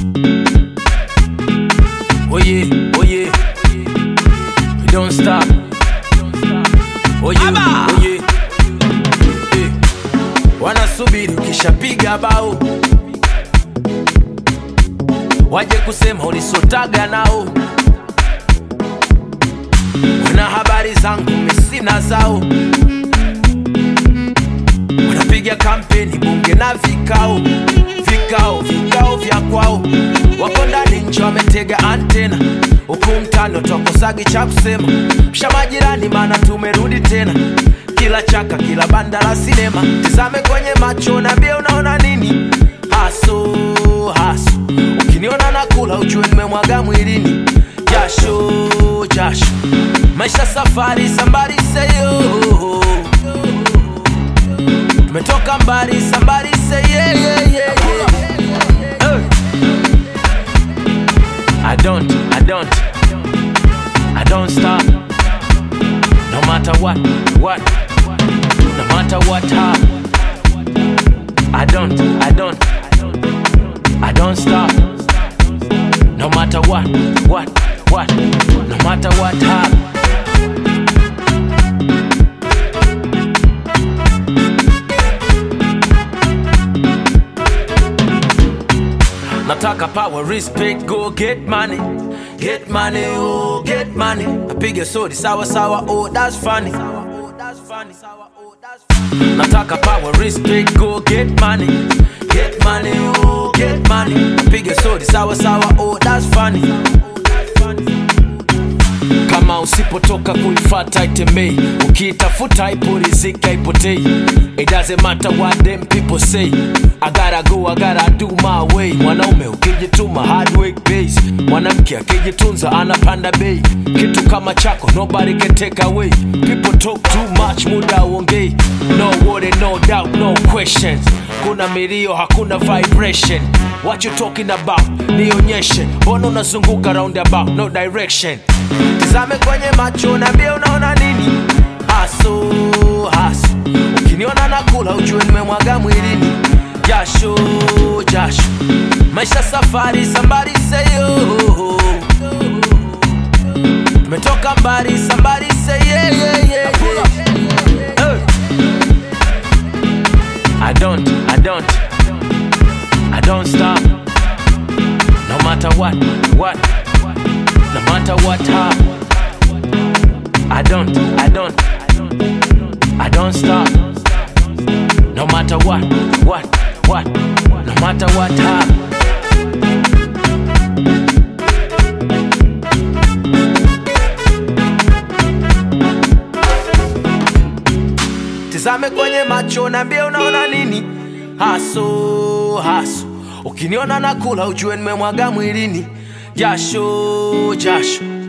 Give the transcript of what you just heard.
Oh yeah, oh yeah. We don't stop. Oh yeah, oh yeah. Eh. Wanasubiri ukishapiga bao waje kusema ulisotaga nao. Wana habari zangu mesina zao, wanapiga kampeni bunge na vikao vikao vikao vya kwao, wako ndani nchi wametega antena huku mtano twakosagi cha kusema, msha majirani, maana tumerudi tena kila chaka kila banda la sinema, tizame kwenye macho nambie unaona nini haso haso, ukiniona nakula ujue nimemwaga mwilini jasho jasho, maisha safari sambari seyo tumetoka mbali sambari say yeah, yeah, yeah, yeah. Hey. I don't, I don't, I don't stop. No matter what, what, no matter what happen. I don't, I don't, I don't stop. No matter what, what, what, no matter what happen. Nataka power, respect, go get money. Get money, oh, get money. Apige sodi sawa sawa, oh, that's funny. Nataka power, respect, go get money. Get money, oh, get money. Apige sodi sawa sawa, oh, that's funny. Kama usipotoka kuifata itembei, ukiitafuta ipo riziki haipotei. It doesn't matter what them people say. I gotta go, I gotta do my way. Mwanaume ukijituma hard work pays. Mwanamke akijitunza anapanda bei. Kitu kama chako nobody can take away. People talk too much, muda uongei. No worry, no doubt, no questions. Kuna milio, hakuna vibration. What you talking about? Nionyeshe, mbona unazunguka roundabout, no direction. Tizame kwenye macho nambie unaona nini haso haso ukiniona nakula ujue nimemwaga mwilini jasho jasho maisha safari sambari seyo tumetoka mbali sambari say yeah, yeah, yeah, yeah. Hey. I don't, I don't, I don't stop. No matter what, what, no matter what happen. I don't, I don't, I don't stop. No matter what, what, what, no matter what happen. Tizame kwenye macho nambie unaona nini haso haso, ukiniona nakula ujue nimemwaga mwilini jasho jasho